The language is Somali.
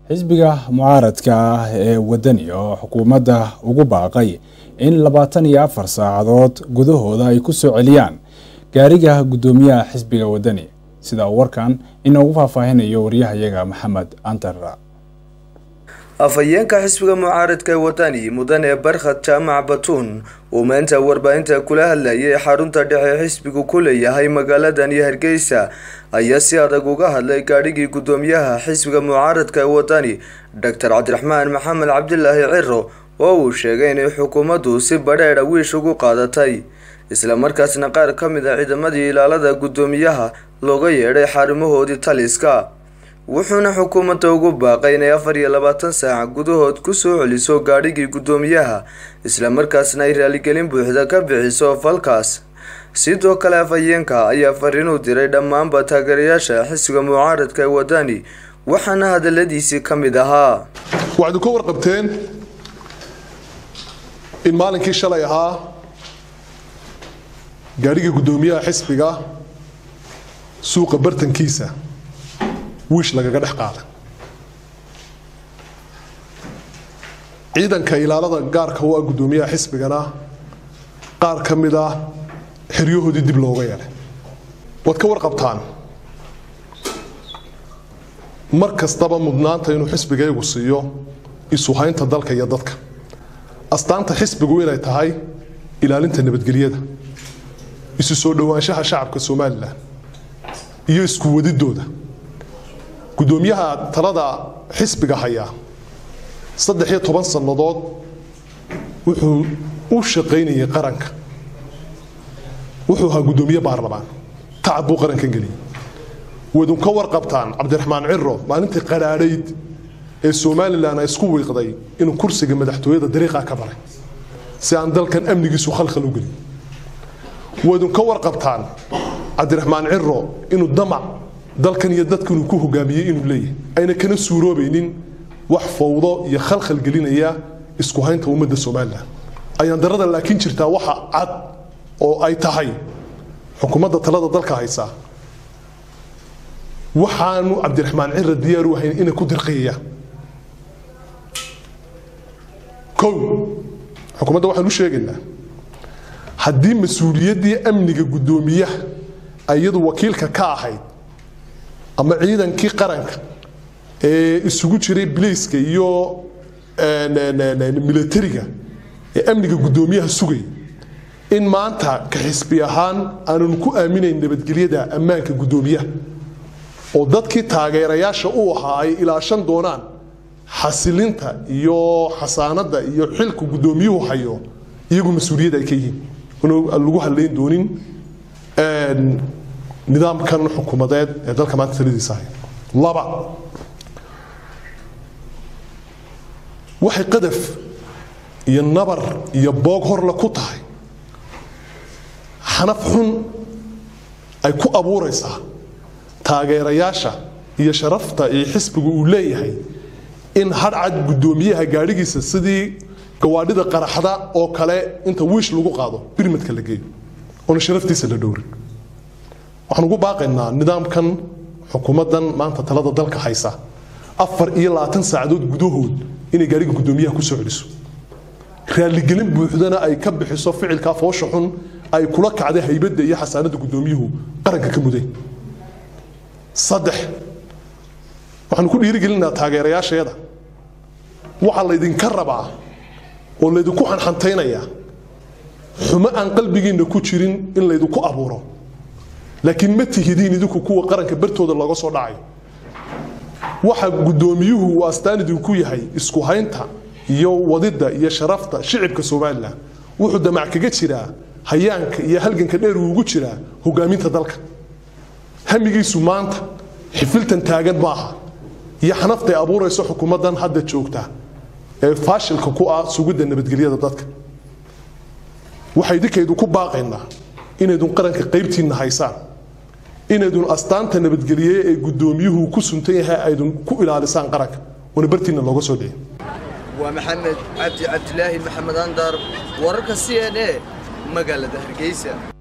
xisbiga mucaaradka ah ee wadani oo xukuumadda ugu baaqay in labaatan iyo afar saacadood gudahooda ay ku soo celiyaan gaariga guddoomiyaha xisbiga wadani sida uu warkan inoogu faahfaahinayo waryahayaga maxamed antara afhayeenka xisbiga mucaaradka ee wadani mudane barkhad jaamac batuun uu maanta warbaahinta kula hadlayay xarunta dhexe xisbigu ku leeyahay magaaladan iyo hargeysa ayaa si adag uga hadlay gaadhigii guddoomiyaha xisbiga mucaaradka ee wadani doctor cabdiraxmaan maxamed cabdilaahi ciro oo uu sheegay inay xukuumaddu si badheedha wiish ugu qaadatay islamarkaasna qaar ka mid a ciidamadii ilaalada guddoomiyaha looga yeedhay xarumahoodii taliska wuxuuna xukuumadda ugu baaqay inay afar iyo labaatan saac gudahood kusoo celiso gaadhigii guddoomiyaha islamarkaasna ay raaligelin buuxda ka bixiso falkaas sidoo kale afhayeenka ayaa fariin u diray dhammaanba taageerayaasha xisbiga mucaaradka ee wadani waxaana hadaladiisii ka mid ahaa waxaad ka warqabteen in maalinkii shalay ahaa gaadhigii guddoomiyaha xisbiga suuqa bartankiisa wiish lagaga dhex qaaday ciidanka ilaalada gaarka u ah guddoomiyaha xisbigana qaar ka mid ah xeryahoodii dib looga yeelay waad ka warqabtaan mar kastaba mudnaanta inuu xisbigaygu siiyo isuhaynta dalka iyo dadka astaanta xisbigu inay tahay ilaalinta nabadgelyada isu soo dhowaanshaha shacabka somalilan iyo isku wadidooda guddoomiyaha talada xisbiga hayaa saddex iyo toban sannadood wuxuu u shaqaynayay qaranka wuxuu ahaa guddoomiye baarlamaan tacab buu qarankan geliyey waydun ka warqabtaan cabdiraxmaan ciro maalintii qadhaadhayd ee somalilan ay isku wiiqday inuu kursiga madaxtooyada dariiqaa ka baray si aan dalkan amnigiisu khalkhal u gelin waydun ka warqabtaan cabdiraxmaan ciro inuu damac dalkan iyo dadkan uu ku hogaamiyey inuu leeyahay ayna kana suuroobaynin wax fawdo iyo khalkhal gelinaya isku haynta ummadda somalilan ayaan darada laakiin jirtaa waxa cad oo ay tahay xukuumadda talada dalka haysaa waxaanu cabdiraxmaan cira diyaar u ahayn inay ku dirqiyayaan kow xukuumadda waxaan u sheegaynaa haddii mas-uuliyaddii amniga guddoomiyaha iyadu wakiilka ka ahayd ama ciidankii qaranka ee isugu jiray biliiska iyo milatariga ee amniga guddoomiyaha sugay in maanta ka xisbi ahaan aananu ku aaminayn nabadgelyada ammaanka guddoomiyaha oo dadkii taageerayaasha u ahaa ay ilaashan doonaan xasilinta iyo xasaanada iyo xilka guddoomiyuhu hayo iyagu mas-uuliyad ay ka yihiin lagu hadlayn doonin nidaamkan xukuumadeed ee dalka maanta taladiisa haya laba waxay qadaf iyo nabar iyo boog horle ku tahay xanaf xun ay ku abuuraysaa taageerayaasha iyo sharafta iyo xisbigu uu leeyahay in hadhcad guddoomiyaha gaadhigiisa sidii gawaadhida qaraxda oo kale inta wiish lagu qaado birmadka la geeyo oona sharaftiisa la dhowrin waxaan ugu baaqaynaa nidaamkan xukuumaddan maanta talada dalka haysa afar iyo labaatan saacadood gudahood inay gaadhiga guddoomiyaha ku soo celiso raaligelin buuxdana ay ka bixiso ficilkaa foosha xun ay kula kacday haybadda iyo xasaanada guddoomiyuhu qaranka ka muday saddex waxaanu ku dhiirigelinaa taageerayaasheeda waxaa laydinka rabaa oo laydinku xanxantaynayaa xumo aan qalbigiinna ku jirin in laydinku abuuro laakiin ma tihidiin idinku kuwa qaranka bartooda looga soo dhacayo waxa guddoomiyuhu uu astaan idinku yahay isku haynta iyo wadidda iyo sharafta shicibka somalilan wuxuu damac kaga jiraa hayaanka iyo halganka dheer uu ugu jiraa hogaaminta dalka hamigiisu maanta xifiltan taagan maaha iyo xanaftay abuurayso xukuumaddan hadda joogta ee faashilka ku ah sugidda nabadgelyada dadka waxay idinkaydu ku baaqaynaa inaydun qaranka qaybtiinna haysaan inaydun astaanta nabadgelye ee guddoomiyuhu ku suntan yahay aydun ku ilaalisaan qaranka oona bartiinna looga soo dhicin waa maxamed cabdi cabdilaahi maxamed andar wararka c n a magaalada hargeysa